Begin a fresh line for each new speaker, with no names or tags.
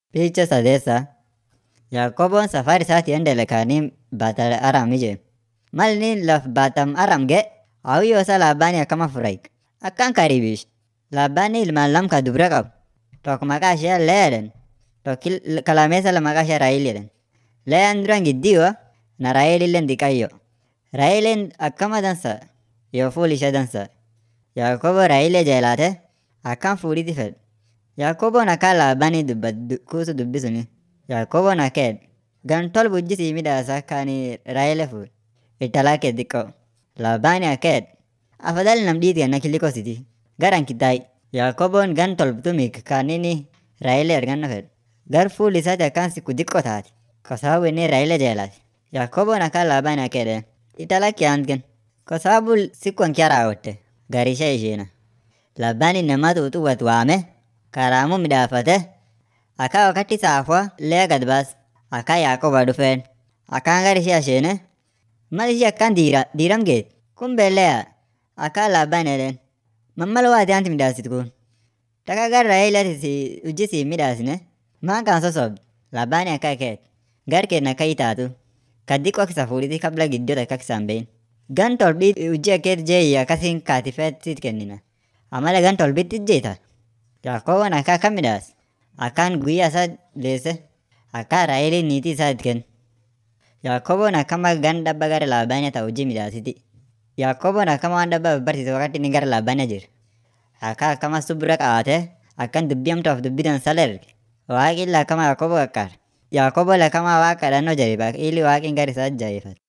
Picha sadeessaa Yaaqoboon safar isaatii endele kaanii Baatal Aram ije. Mal inni laf Baatam Aram ga'e hawiyyo isaa Laabaanii akkama furahi. Akkan karibishe. Laabaanii ilmaan lam ka dubra qabu. Tokko maqaa ishee Leyaa jedhan. Tokko ka lammeessala maqaa ishee Raahel jedhan. Leyaan duran giddiyo na Raahelilleen diqayyo. Raaheleen akkama dansa yoo fuul ishee dansa. Yaaqoboon Raahelee jeelaate akkan fuudhiti fedhe. Yaaqoboon akkaan Laabaanii dubbate kuusu dubbi suni. Yaaqoboon akka jedhe gan tolba hojii sii midhaasa akka ani Raahelee fuudhe. Intala kee xiqqoo. Laabaanii akka jedhe afadhali nam dhiit kenna kuliko sitii gar anki taa'i. Yaaqoboon gan tolbtumii kan inni Raahelee arganno fedhe. Gar fuul isaati akkaan siku xiqqoo taate. Kwa sababu inni Raahelee jeelate. Yaaqoboon akkaan Laabaanii akka jedheen intala kee ant kenni. Kwa sababu siku ankiya raawwatte gar ishee ishiina. Laabaanii inama xuuxuwwat waame karaamuu midhaafate akka wakati saafwa Leyaa gad baase. Akka Yaaqoba dhufeen akkaan gar ishee asheene mal ishee akkaan diiram geete kumbe Leyaa akkaan Laabaanii jedheen mammal waati ant midhaasit kun taka gar Raaheleeti hojii sii hin midhaasine maan kan sosobde. Laabaanii akka jedhe gar keen akka itaatu ka xiqqoo kisa fuudhiti kabla giddoo takka kisa hin beyin. Gan tolbit hojii akkeet jeeyi akkasin kaatifeet siit kennina. Ammalee gan tolbitti ijjeeta. Yaaqoboon akka akkam midhaase akkaan guyyaa isaa deesse akkaan Raaheeliin niitii isaa itti kenne. Yaaqoboon akkama gan dabba gara Laabaanii ta'a hojii midhaasiti. Yaaqoboon akkama waan dabba babbarsiise wakati inni gara Laabaanii jire. Akka akkama subira qabaatee akkan dubbii hamtuu fi dubbii dansaa erge. Waaqni akkama Yaaqoboo qaqqaare. Yaaqoboon akkama waaqa kadhannoo jajjabeeffate ili waaqni gara isaa jabeeffate.